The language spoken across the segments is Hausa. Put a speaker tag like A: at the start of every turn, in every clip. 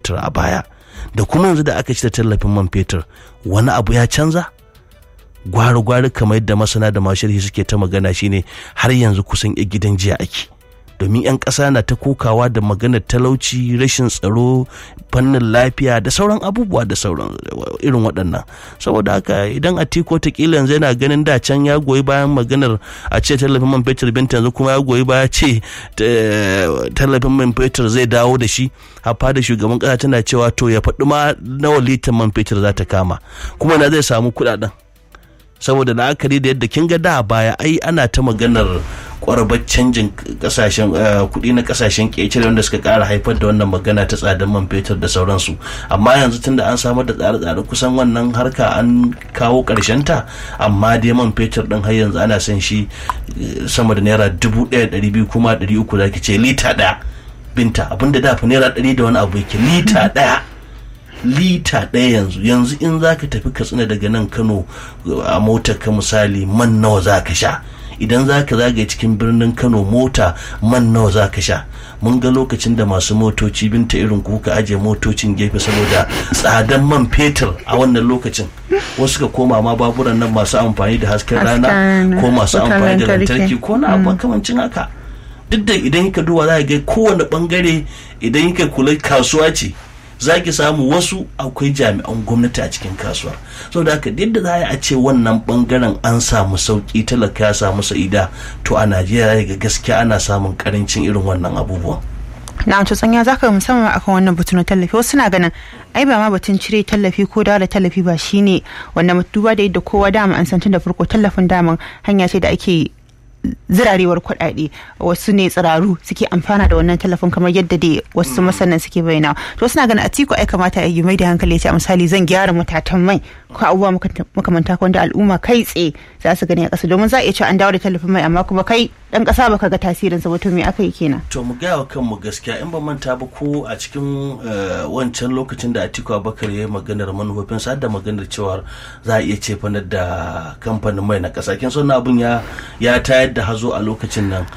A: fetur a baya da kuma yanzu da aka cire tallafin man fetur wani abu ya canza gwari-gwari kamar yadda masana da mashirhi suke ta magana shine har yanzu kusan ya gidan jiya ake domin 'yan ƙasa na ta kokawa da maganar talauci rashin tsaro fannin lafiya da sauran abubuwa da sauran irin waɗannan saboda haka idan a tiko ta kila yanzu yana ganin da can ya goyi bayan maganar a ce tallafin man fetur binta yanzu kuma ya goyi baya ce tallafin man fetur zai dawo da shi hafa da shugaban ƙasa tana cewa to ya faɗi ma nawa litan man fetur za ta kama kuma na zai samu kuɗaɗen saboda la'akari da yadda kin ga da baya ai ana ta maganar kwarabar canjin kasashen kuɗi na kasashen ƙetare wanda suka ƙara haifar da wannan magana ta tsadar man fetur da sauransu amma yanzu tunda an samar da tsare-tsare kusan wannan harka an kawo ƙarshen ta amma dai man fetur ɗin har yanzu ana son shi sama da naira dubu ɗaya ɗari biyu kuma ɗari uku za ki ce lita ɗaya binta abinda da fa naira ɗari da wani abu yake lita ɗaya lita ɗaya yanzu yanzu in za ka tafi katsina daga nan kano a motar ka misali man nawa za ka sha idan za ka zagaye cikin birnin kano mota man nawa za ka sha mun ga lokacin da masu motoci binta irin kuka ajiye motocin gefe saboda tsadan man fetur a wannan lokacin wasu ka koma ma baburan nan masu amfani da hasken rana ko masu amfani da lantarki ko na abu kamancin haka duk da idan ka duba za ga kowane bangare idan ka kula kasuwa ce za ki samu wasu akwai jami'an gwamnati a cikin kasuwa saboda haka yadda za a ce wannan bangaren an samu sauki talaka ya samu sa'ida to a najeriya ga gaskiya ana samun karancin irin wannan abubuwan
B: na wato tsanya zaka musamman akan wannan batu na tallafi wasu na ganin ai ba ma batun cire tallafi ko da tallafi ba shine wannan duba da yadda kowa dama an san tun da farko tallafin daman hanya ce da ake zirarewar kuɗaɗe wasu ne tsiraru suke amfana da wannan tallafin kamar yadda dai wasu masanan suke bayyana to suna ganin atiku ai kamata ya mai da hankali ya ce misali zan gyara matatan mai ko abubuwa makamanta wanda al'umma kai tsaye za su gani a ƙasa domin za a iya cewa an dawo da tallafin mai amma kuma kai dan ƙasa baka ga tasirin sa to me aka yi kenan
A: to mu gaya wa kanmu gaskiya in ba manta ba ko a cikin wancan lokacin da Atiku Abubakar ya yi maganar manufofin sa da maganar cewa za a iya cefanar da kamfanin mai na ƙasa kin son abun ya ya tayar da hazo a lokacin nan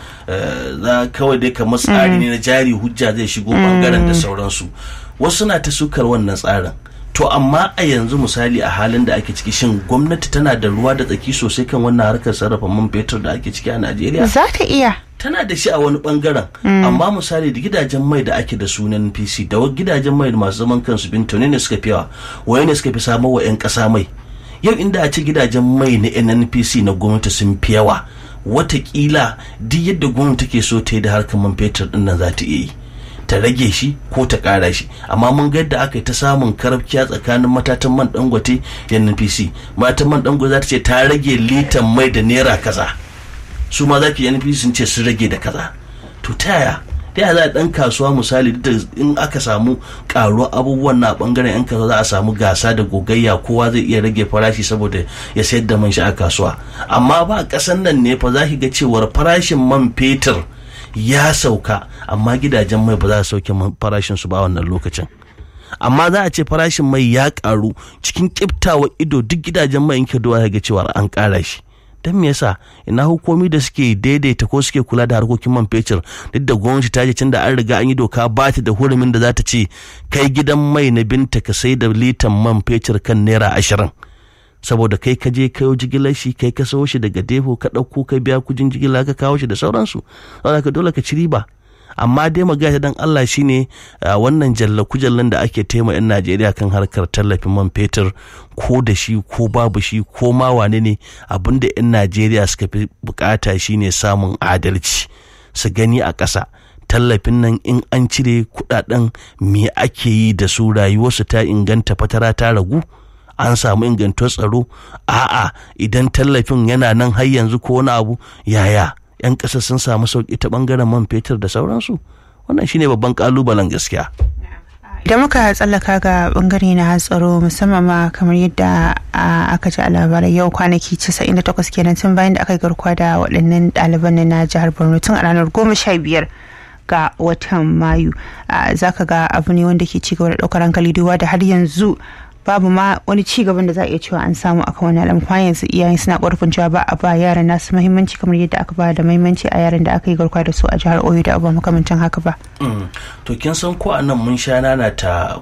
A: za kawai dai kamar tsari ne na jari hujja zai shigo bangaren da sauransu wasu na ta sukar wannan tsarin to amma a yanzu misali a halin da ake ciki shin gwamnati tana da ruwa da tsaki sosai kan wannan harkar sarrafa man fetur da ake ciki a najeriya
B: za ta iya
A: tana da shi a wani bangaren amma misali da gidajen mai da ake da sunan pc da gidajen mai masu zaman kansu binto ne suka fi yawa waye ne suka fi samar wa 'yan kasa mai yau inda a ci gidajen mai na nnpc na gwamnati sun fi yawa watakila duk yadda gwamnati take so ta yi da harkar man fetur din nan za ta iya yi ta rage shi ko ta kara shi amma mun ga yadda aka yi ta samun karafkiya tsakanin matatan man dangote da npc matan man dangote za ta ce ta rage litan mai da naira kaza su ma za ki npc sun ce sun rage da kaza to ta yaya ta yaya za a dan kasuwa misali da in aka samu karuwar abubuwan na bangaren yan kasuwa za a samu gasa da gogayya kowa zai iya rage farashi saboda ya sayar da man shi a kasuwa amma ba kasan nan ne fa za ki ga cewar farashin man fetur ya sauka amma gidajen mai ba za su sauke farashin su ba wannan lokacin amma za a ce farashin mai ya karu cikin kiftawa ido duk gidajen mai yanke duwa ga cewa an kara shi don me yasa ina hukumi da suke daidaita ko suke kula da harkokin man fetur duk da gwamnati ta ce da an riga an yi doka ba ta da hurumin da za ta ce kai gidan mai na binta ka sai da litan man fetur kan naira ashirin saboda kai ka je kayo jigilar shi kai ka sayo shi daga depo ka ɗauko ka biya kujin jigila ka kawo shi da sauransu saboda ka dole ka ci riba amma dai magana dan Allah shine wannan jalla kujallan da ake tema yan Najeriya kan harkar tallafin man fetur ko da shi ko babu shi ko ma wane ne abinda yan Najeriya suka fi bukata shine samun adalci su gani a ƙasa tallafin nan in an cire kudaden me ake yi da su rayuwarsu ta inganta fatara ta ragu an samu ingantuwar tsaro a'a idan tallafin yana nan har yanzu ko wani abu yaya 'yan ƙasa sun samu sauƙi ta ɓangaren man fetur da sauransu wannan shine babban ƙalubalen gaskiya
B: idan muka tsallaka ga bangare na tsaro musamman ma kamar yadda aka ji a labarai yau kwanaki 98 kenan tun bayan da aka yi garkuwa da waɗannan ɗaliban na jihar borno tun a ranar 15 ga watan mayu zaka ga abu ne wanda ke cigaba da ɗaukar hankali duba da har yanzu babu ma wani ci gaban da za a iya cewa an samu akan wani alamu kuma yanzu iyayen suna ƙorafin cewa ba a ba yaran nasu mahimmanci kamar yadda aka ba da mahimmanci a yaran da aka yi garkuwa da su a jihar oyo da abubuwa makamancin haka ba.
A: to kin san ko a nan mun sha nana ta